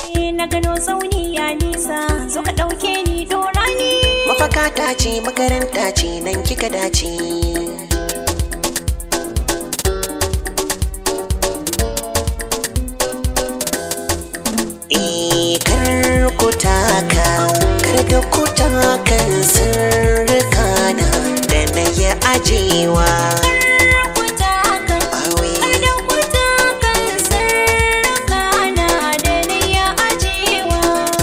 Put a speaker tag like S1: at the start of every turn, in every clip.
S1: na gano tsauni ya nisa zo ka ɗauke ni dora ni
S2: mafaka ta ce makaranta ce nan kika dace Eh, kar ku taka kar da ku takan sirrika na da na yi ajewa
S1: Kuta kan
S2: Awe.
S1: Kada kuta kan sarraka na da na ya ajewa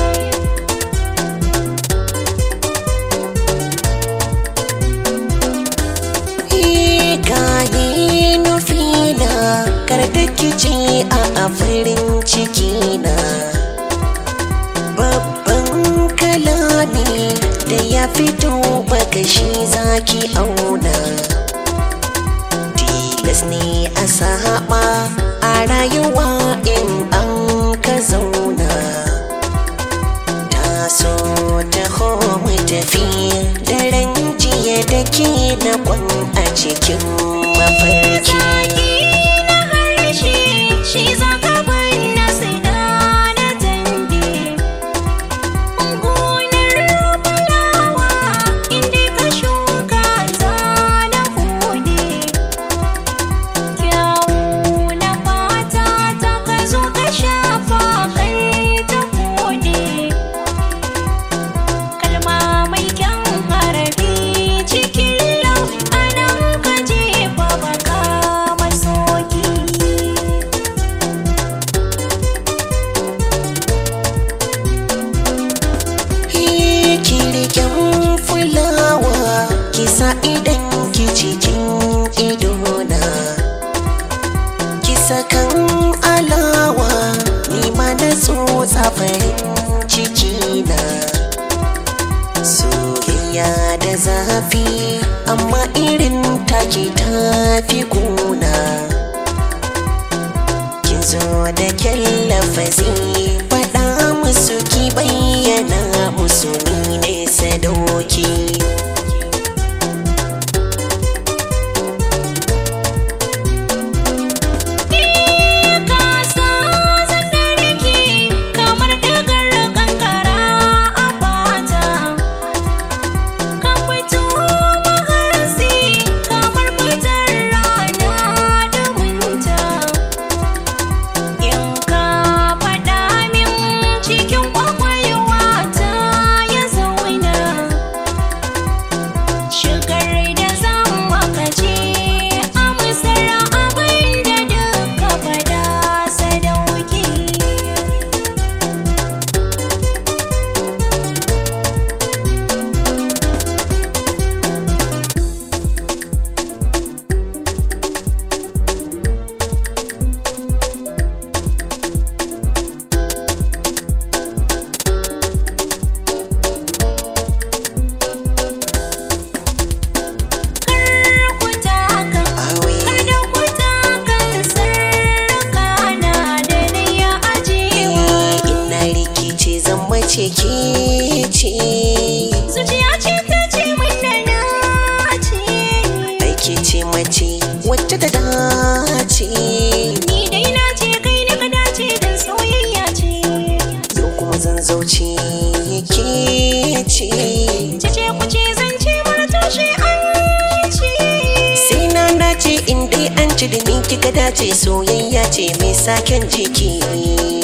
S2: Eh, gane nufina kar da kici a a farin ciki na babban kalami da ya fito baka shi zaki auna tilas ne a saba a rayuwa in an ka zauna taso taho mu tafi daren jiya da ke na kwan a cikin mafarki
S1: na harshe shi za ka banna sai da na tambi gonar fulawa inda ka shuka za na hude kyawu na fata ta ka zo ka shafa kai ta hude kalma mai kyan harafi cikin lau anan ka jefa baka masoki
S2: kirkin fulawa kisa idan ki cikin idona kisa kan alawa ni ma na tsotsa farin ciki na soyayya da zafi amma irin take tafi kuna kin zo da kyallafazi faɗa musu ki bayyana musu ni ne sadauki
S1: Kasa zandarki kamar dagar kankara a fata Ka fito maharasi kamar fitar rana da winta In ka faɗa min cikin kwakwalwa ta ya zauna Shigar da zan maka ce amsar abin da duka fada sadauki kuta kan
S2: awe
S1: kada kuta kan sarraka na da na ya ajewa
S2: ina rikice zan mace ke ce
S1: zuciya ce ta ce min da na ce
S2: aiki ce mace wacce ta dace
S1: ni dai na ce kai ne ka dace dan soyayya ce
S2: yau kuma zan zauce ke ce
S1: Cece kuce zance mara tushe an ce
S2: sai na dace in dai an ci da ni kika dace soyayya ce mai saken jiki